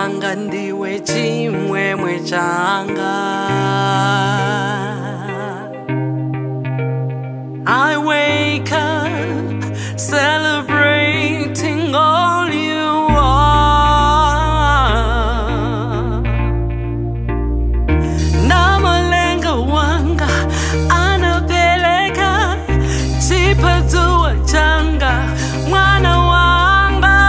wanga ndiwe chimwemwe changa I wake up celebrating all you are. Na malenga wanga anapeleka chipatua changa mwana wanga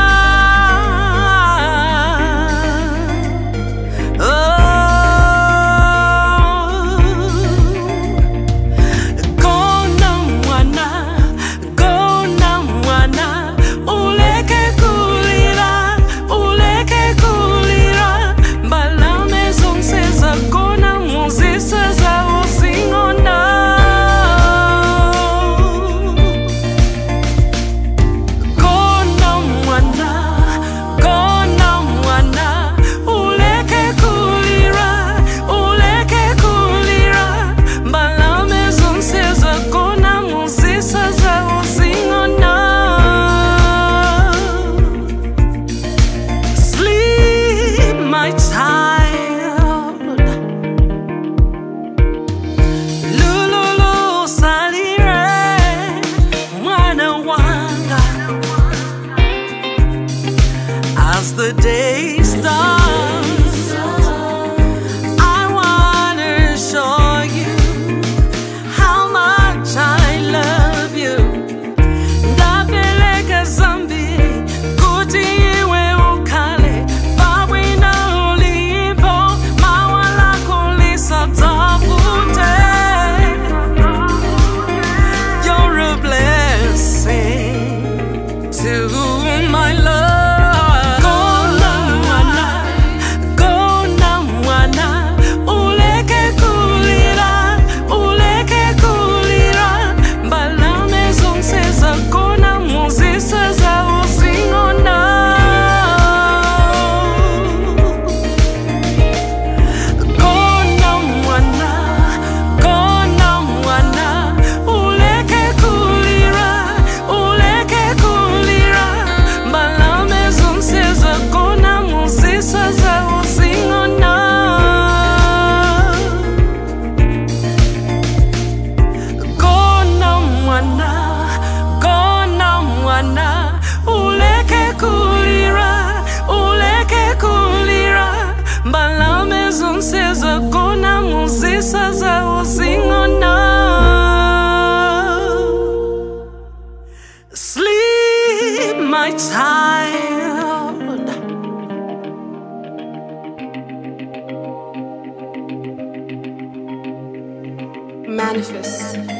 oh. Kona mwana, kona mwana, uleke kulira, uleke kulira, balame zonse za kona muzisa za uzingona. Kona mwana, kona mwana, uleke kulira, uleke kulira, balame zonse za kona muzisa za uzingona. Sleep, my child. Lululu salire, mwana wanga. As the day starts, I wanna show you how much I love you. Ndapeleka zambiri kuti iwe ukhale pabwino ulipo mawa lako lisadzavute. You're a blessing to my love. Kona mwana, kona mwana, uleke kulira, uleke kulira, balame zonse za kona muzisa za uzingona. Kona mwana, kona mwana, uleke kulira, uleke kulira, balame zonse za kona muzisa za uzingona. Kona mwana, kona mwana, uleke kulira, uleke kulira, balame zonse za kona muzisa za uzingona. Sleep, my child. Manifest.